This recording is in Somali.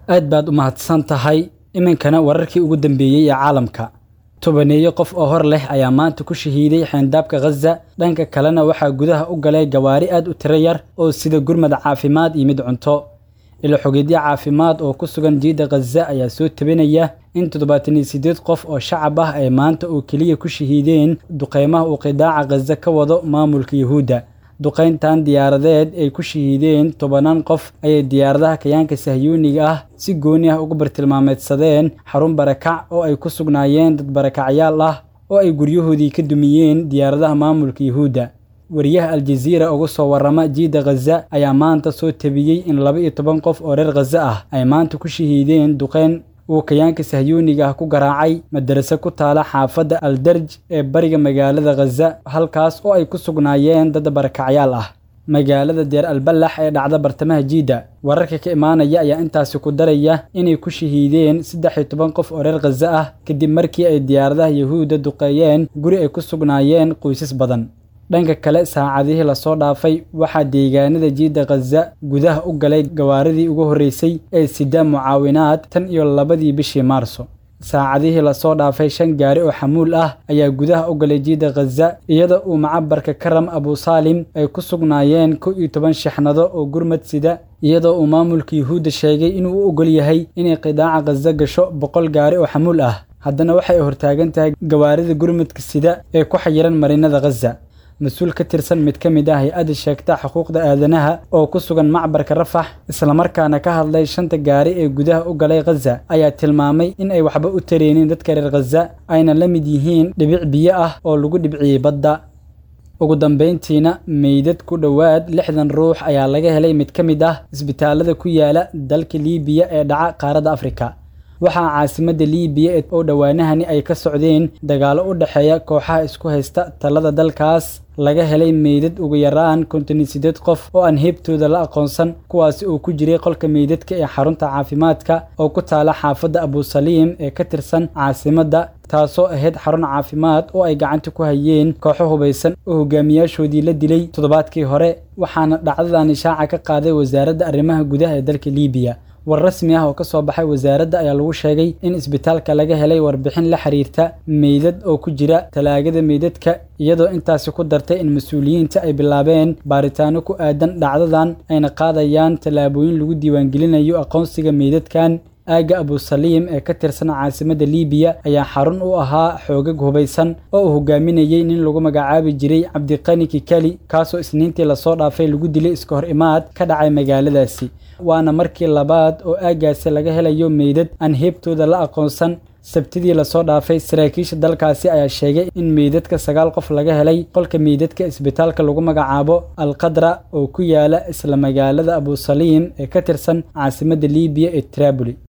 aad baad u mahadsan tahay iminkana wararkii ugu dambeeyey ee caalamka tobaneeyo qof oo hor leh ayaa maanta ku shahiiday xeyndaabka khaza dhanka kalena waxaa gudaha u galay gawaari aad u tiro yar oo sida gurmad caafimaad iyo mid cunto ilo xogeedyo caafimaad oo ku sugan jiidda khaza ayaa soo tabinaya in toddobaatan iyo siddeed qof oo shacab ah ay maanta oo keliya ku shahiideen duqeymaha uu qidaaca khaza ka wado maamulka yuhuudda duqayntan diyaaradeed ay ku shahiideen tobanaan qof ayay diyaaradaha kayaanka sahyuuniga ah si gooni ah ugu bartilmaameedsadeen xarun barakac oo ay ku sugnaayeen dad barakacyaal ah oo ay guryahoodii ka dumiyeen diyaaradaha maamulka yuhuudda wariyaha aljaziira uga soo warrama jiidda khaza ayaa maanta soo tabiyey in laba iyo toban qof oo reer khaza ah ay maanta ku shahiideen duqeyn uu kayaanka sahyuuniga ah ku garaacay madarase ku taala xaafadda aldarj ee bariga magaalada khaza halkaas oo ay ku sugnaayeen dad barakacyaal ah magaalada deer alballax ee dhacda bartamaha jiidda wararka ka imaanaya ayaa intaasi ku daraya inay ku shahiideen saddex iyo toban qof oo reer khaza ah kadib markii ay diyaaradaha yuhuudda duqeeyeen guri ay ku sugnaayeen qoysas badan dhanka kale saacadihii lasoo dhaafay waxaa deegaanada jiidda khaza gudaha u galay gawaaridii ugu horreysay ee sida mucaawinaad tan iyo labadii bishii maarso saacadihii lasoo dhaafay shan gaari oo xamuul ah ayaa gudaha u galay jiidda khaza iyadoo uu macabarka karam abusaalim ay ku sugnaayeen kow iyo toban shixnado oo gurmad sida iyadoo uu maamulka yuhuudda sheegay inuu u ogol yahay inay qidaaca khaza gasho boqol gaari oo xamuul ah haddana waxay hortaagan tahay gawaarida gurmadka sida ee ku xayiran marinada khaza mas-uul ka tirsan mid ka mid ah hay-adda sheegta xuquuqda aadanaha oo ku sugan macbarka rafax islamarkaana ka hadlay shanta gaari ee gudaha u galay khaza ayaa tilmaamay in ay waxba u tareenin dadka reer khaza ayna la mid yihiin dhibic biyo ah oo lagu dhibciyey badda ugu dambayntiina meydad ku dhowaad lixdan ruux ayaa laga helay mid ka mid ah isbitaalada ku yaala dalka liibiya ee dhaca qaaradda afrika waxaa caasimadda liibiya oo dhowaanahani ay ka socdeen dagaallo u dhexeeya kooxaha isku haysta talada dalkaas laga helay meydad ugu yaraan konton iyo siddeed qof oo aan heebtooda la aqoonsan kuwaasi oo ku jiray qolka meydadka ee xarunta caafimaadka oo ku taala xaafadda abusaliim ee ka tirsan caasimadda taasoo ahayd xarun caafimaad oo ay gacanta ku hayeen kooxo hubaysan oo hogaamiyaashoodii la dilay toddobaadkii hore waxaana dhacdadan ishaaca ka qaaday wasaaradda arrimaha gudaha ee dalka liibiya war rasmi ah oo ka soo baxay wasaaradda ayaa lagu sheegay in isbitaalka laga helay warbixin la xiriirta meydad oo ku jira talaagada meydadka iyadoo intaasi ku dartay in mas-uuliyiinta ay bilaabeen baaritaano ku aadan dhacdadan ayna qaadayaan tallaabooyin lagu diiwaangelinayo aqoonsiga meydadkan aagga abusaliim ee ka tirsan caasimadda liibiya ayaa xarun u ahaa xoogag hubaysan oo uu hogaaminayey nin lagu magacaabi jiray cabdiqani kikali kaasoo isniintii lasoo dhaafay lagu dilay iska hor imaad ka dhacay magaaladaasi waana markii labaad oo aaggaasi laga helayo meydad aan heebtooda la aqoonsan sabtidii lasoo dhaafay saraakiisha dalkaasi ayaa sheegay in meydadka sagaal qof laga helay qolka meydadka isbitaalka lagu magacaabo alqadra oo ku yaala isla magaalada abusaliim ee ka tirsan caasimadda liibiya ee traboli